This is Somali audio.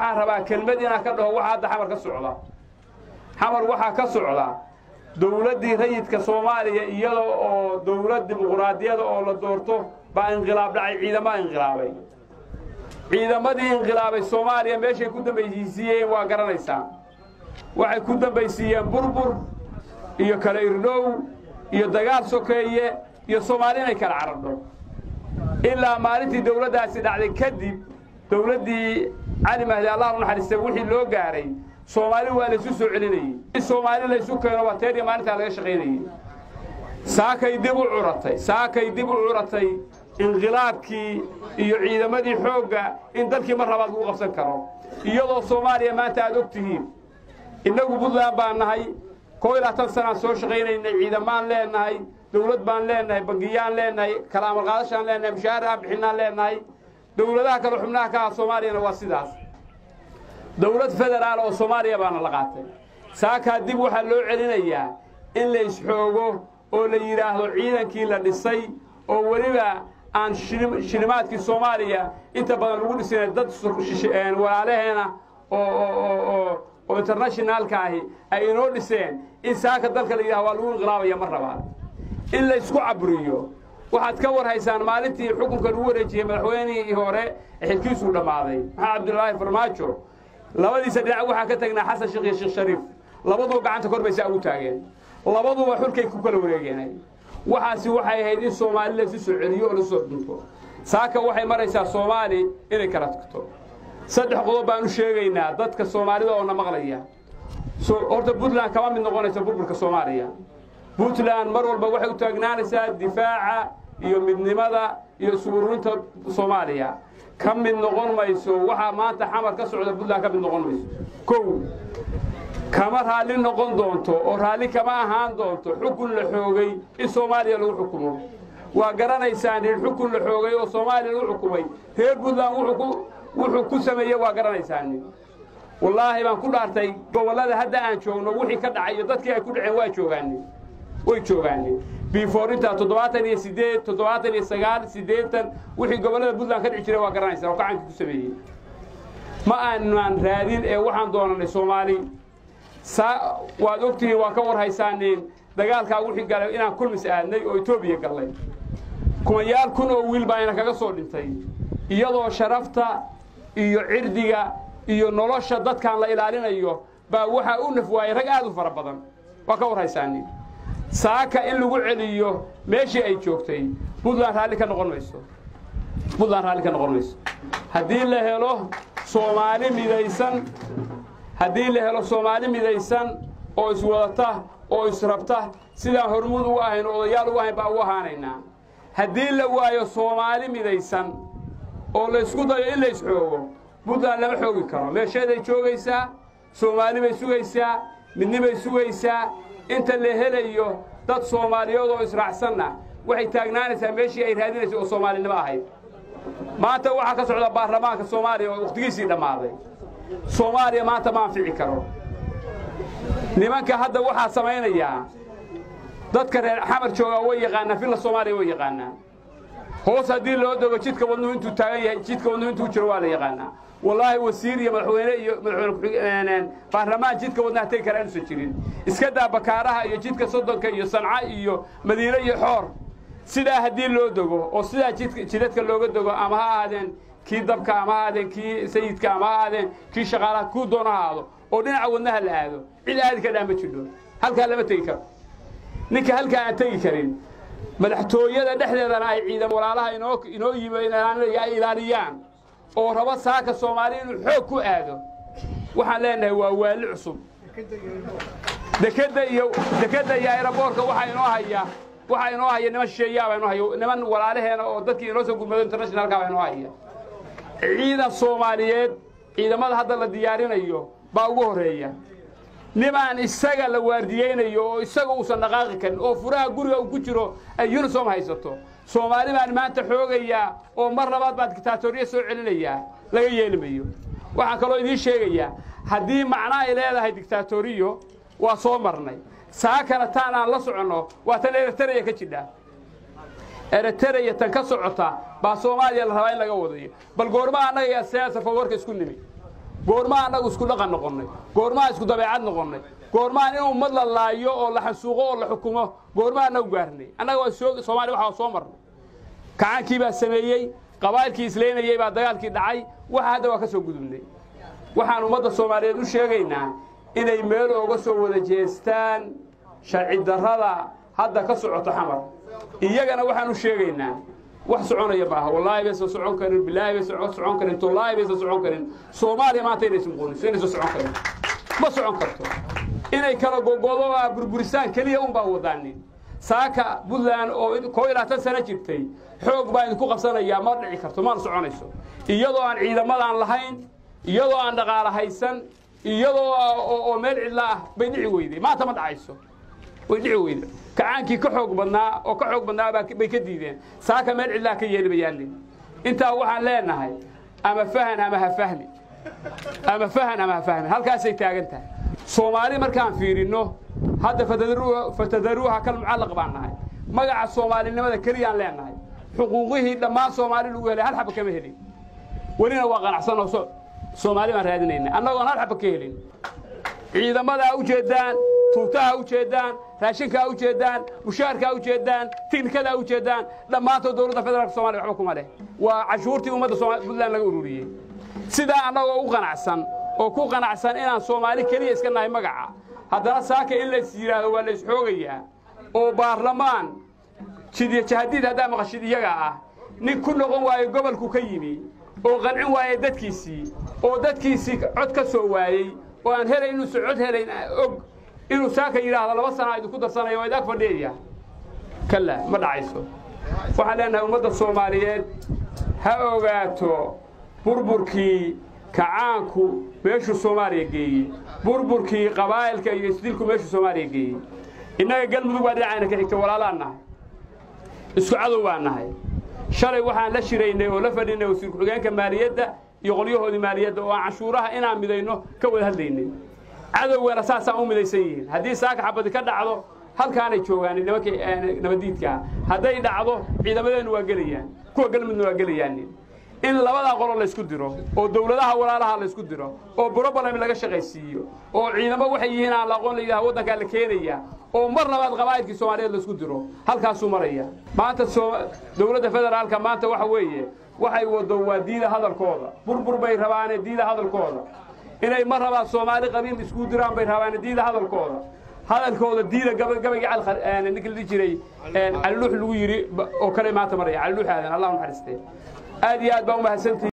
waxaan rabaa kelmad inaan ka dhaho waxa hadda xamar ka socda xamar waxaa ka socda dowladdii rayidka soomaaliya iyada oo dowlad dimuquraadiyada oo la doorto baa inqilaab dhacay ciidamada inqilaabay ciidamadii inqilaabay soomaaliya meeshay ku dambaysiiyeen waa garanaysaa waxay ku dambaysiiyeen burbur iyo kala irdhow iyo dagaal sokeeye iyo soomaali inay kala carardho ilaa maalintii dowladdaasi dhacday kadib dowladdii cali mahdi allah u naxariistay wixii loo gaaray soomaali waa laysu soo celinayey in soomaali laysu keeno waa teeriya maalintaa laga shaqaynayey saakay dib u curatay saakay dib u curatay inqilaabkii iyo ciidamadii xoogga in dalkii mar labaad lagu qabsan karo iyadoo soomaaliya maanta aad og tihiin innagu puntland baan nahay koo iyo labaatan sanaan soo shaqaynaynay ciidamaan leenahay dowlad baan leenahay bangiyaan leenahay kala amarqaadashaan leenahay mushaaharaha bixinaan leenahay dowladaha kale xubnaha ka ah soomaaliyana waa sidaas dowlad federaal oo soomaaliya baana la qaatay saakaa dib waxaa loo celinayaa in la isxoogo oo la yidhaahdo ciidankii la dhisay oo weliba aan shilimaadkii soomaaliya inta badan lagu dhisina dad walaalaheena oo internationaalka ahi ay inoo dhiseen in saaka dalka la yidhahdo waa lagu inqilaabaya mar labaad in la isku caburiyo waxaad ka war haysaan maalintii xukunka lagu wareejiyey madaxweynihii hore xilkiisuu dhammaaday maxaa cabdulaahi farmaajo labadiisa dhinac waxaa ka tagnaa xasan sheekh iyo sheekh shariif labaduba gacanta kor baysaa ugu taageen labaduba xulkay ku kala wareegeen waxaasi waxay ahayd in soomaali laysu soo celiyo oo lasu soo dhunto saaka waxay maraysaa soomaali inay kala tagto saddex qodob baan u sheegaynaa dadka soomaalida oo na maqlaya horta puntland kama mid noqonaysa burburka soomaaliya puntland mar walba waxay u taagnaanaysaa difaaca iyo midnimada iyo isururinta soomaaliya ka mid noqon mayso waxaa maanta xamar ka socda puntland ka mid noqon mayso kow kama raalli noqon doonto oo raalli kama ahaan doonto xukun la xoogay in soomaaliya lagu xukumo waa garanaysaan in xukun la xoogay oo soomaaliya lagu xukumay reer puntland wuxuu ku sameeyey waa garanaysaan wallaahi baan ku dhaartay gobollada hadda aan joogno wixii ka dhacay iyo dadkii ay ku dhaceen waa joogaani way joogaani biifoorinta toddobaatan iyo siddeed toddobaatan iyo sagaal siddeetan wixii gobollada puntland ka dhici jiray waa garanaysaa oo gacanka ku sameeyey ma aanan raadin ee waxaan doonanay soomaali saa waad ogtihiin waa ka war haysaaneen dagaalkaa wixii galay inaan kulmis aadnay oo etoobiya gallay kumayaal kun oo wiil baa ina kaga soo dhintay iyadoo sharafta iyo cirdiga iyo nolosha dadkan la ilaalinayo baa waxaa u naf waayay rag aad u fara badan waa ka war haysaaneen saaka in lagu celiyo meeshii ay joogtay puntland raalli ka noqon mayso puntland raalli ka noqon mayso haddii la helo soomaali midaysan haddii la helo soomaali midaysan oo iswadata oo israbta sidaan hormuud ugu ahayn oo odayaal ugu ahayn baa ugu ahaanaynaa haddii la waayo soomaali midaysan oo la ysku dayo in la isxoogo puntland lama xoogi karo meesheeday joogaysaa soomaali bay sugaysaa midnibay sugaysaa inta la helayo dad soomaaliyood oo israacsanna waxay taagnaanaysaa meeshii ay raadinaysa oo soomaalinimo ahayd maanta waxaa ka socda baarlamaanka soomaaliya oo wakhtigiisii dhammaaday soomaaliya maanta ma anfici karo nimanka hadda waxaa samaynayaa dadka reer xamar joogaa way yaqaanaan villa soomaaliya way yaqaanaan hoos haddii loo dogo jidka wadnuhu intuu taagan yahay jidka wadnuhu intuu jiro waa la yaqaanaa wallaahi wasiir iyo madaxweyne iyo madaxweyne baarlamaan jidka wadnaha tegi kara inuusan jirin iska daa bakaaraha iyo jidka soddonka iyo sanca iyo madiine iyo xoor sidaa haddii loo dogo oo sidaa jidka jidadka looga dogo ama ha ahaadeen kii dabka ama ha ahaadeen kii sayidka ama ha ahaadeen kii shaqaalaha kuu doona ha aado oo dhinaca wadnaha la aado cid aadi ka dhaa ma jidho halkaa lama tegi karo ninka halkaa aan tegi karin madaxtooyada dhexdeedana ay ciidan walaalaha inoo inoo yimi ay ilaaliyaan oo raba saaka soomaali inuu xoog ku aado waxaan leenahay waa waali cusub dekeda iyo dekeda iyo aeroboorka waxaa inoo haya waxaa inoo haya niman shisheeyaabaa inoo haya niman walaalaheena oo dadkii inoo soo gurmado internationalka baa inoo haya ciidan soomaaliyeed ciidamada hadda la diyaarinayo baa ugu horreeya nimaan isaga la waardiyeynayo oo isaga uusan dhaqaaqi karin oo furaha guriga uu ku jiro ay unisom haysato soomaali baan maanta xoogayaa oo mar labaad baan dictaatoriya soo celinayaa laga yeeli mayo waxaan kaloo idiin sheegayaa haddii macno ay leedahay dictaatoriyo waa soo marnay saakana taan aan la soconno waa tan eritreya ka jidha eritreya tan ka socota baa soomaaliya la rabaa in laga wadayo bal goorma annaga iyo siyaasa fawarka isku nimi goormaa annagu isku dhaqan noqonnay goormaa isku dabeecad noqonnay goormaan in ummad la laayo oo la xansuuqo oo la xukumo goormaa annagu gaarnay annaga waa soo soomaaliya waxaa soo marnay kacaankii baa sameeyey qabaa'ilkii isleynayey baa dagaalkii dhacay waxa hadda waa ka soo gudubnay waxaan ummadda soomaaliyeed u sheegaynaa inay meel ooga soo wada jeestaan sharci darrada hadda ka socoto xamar iyagana waxaan u sheegaynaa wax soconaya maaha wallaahi baysan socon karin bilaahi baysan socon karin tullaahi baysan socon karin soomaaliya maanta inaysan muqooniso inaysan socon karin ma socon karto inay kala gogodo a burburisaan keliya un baa wadaanin saaka puntland oo koo iyo labaatan sano jirtay xoog baa idinku qabsanayaa ma dhici karto maana soconayso iyadoo aan ciidamadaan lahayn iyadoo aan dhaqaala haysan iyadoo oo meel cidla ah bay dhici weyday maanta ma dhacayso way dhici weyda kacaankii ka xoog badnaa oo ka xoog badnaa bay ka diideen saaka meel cidlaa ka yeeli bayaalin intaa waxaan leenahay ama fahan ama ha fahmi ama fahan ama ha fahmi halkaasay taagan tahay soomaali markaan fiirinno hadda fatadaruuha kal mucallaq baan nahay magaca soomaalinimada keliyaan leenahay xuquuqihii dhammaan soomaali lagu helay hal xaba kama helin welina waa qanacsan oo soomaali baan raadinayna annagoon hal xaba ka helin ciidamadaa u jeedaan tuutaha u jeedaan raashinkaa u jeedaan mushaarkaa u jeedaan tiknikadaa u jeedaan dhammaantood dowladda federaalka somalia waxba kuma leh waa cashuurtii ummadda puntland laga ururiyey sidaa annagoo u qanacsan oo ku qanacsan inaan soomaali keliya iska nahay magaca haddana saaka in lays yidhaahdo waa lays xoogayaa oo baarlamaan jidyo jahadiid haddaa maqashid iyaga ah nin ku noqon waayo gobolku ka yimi oo qancin waaya dadkiisii oo dadkiisii cod ka soo waayey oo aan helayn inuusan cod helayn og inuu saaka yidhaahdo laba sana idinku darsanayo waa idaag fadhiyaya kalla ma dhacayso waxaan leenahay ummadda soomaaliyeed ha ogaato burburkii kacaanku meeshuu soomaaliya geeyey burburkii qabaa'ilka iyo isdilku meeshuu soomaaliya geeyey innaga galmudug baa dhinacayna ka xigta walaalaan nahay isku cadow baan nahay shalay waxaan la shiraynay oo la fadhinay wasiir ku-xigeenka maaliyadda iyo qolyahoodii maaliyadda oo aan canshuuraha inaan midayno ka wada hadlaynay cadowgana saasaan u midaysan yihiin haddii saaka xabadi ka dhacdo halkaanay joogaan nimankii nabadiidkaa hadday dhacdo ciidamadeennu waa gelayaan kuwa galmudna waa gelayaan in labadaa qolo laysku diro oo dowladaha walaalaha laysku diro oo broblem laga shaqaysiiyo oo ciidamo waxay yihiin aan la aqoon la yidhaha waddankaa la keenaya oo mar labaad qabaa'ilkii soomaaliyeed laysku diro halkaasuu maraya maanta dowladda federaalka maanta waxa weeye waxay wado waa diida hadalkooda burbur bay rabaane diida hadalkooda inay mar labaad soomaali qabiil isku diraan bay rabaane diida hadalkooda hadalkooda diida gabaygii ninka la jiray caliluux lagu yidhi oo kale maanta maraya caliluux aadan allah u naxariistee aad iyo aad baa u mahadsantihi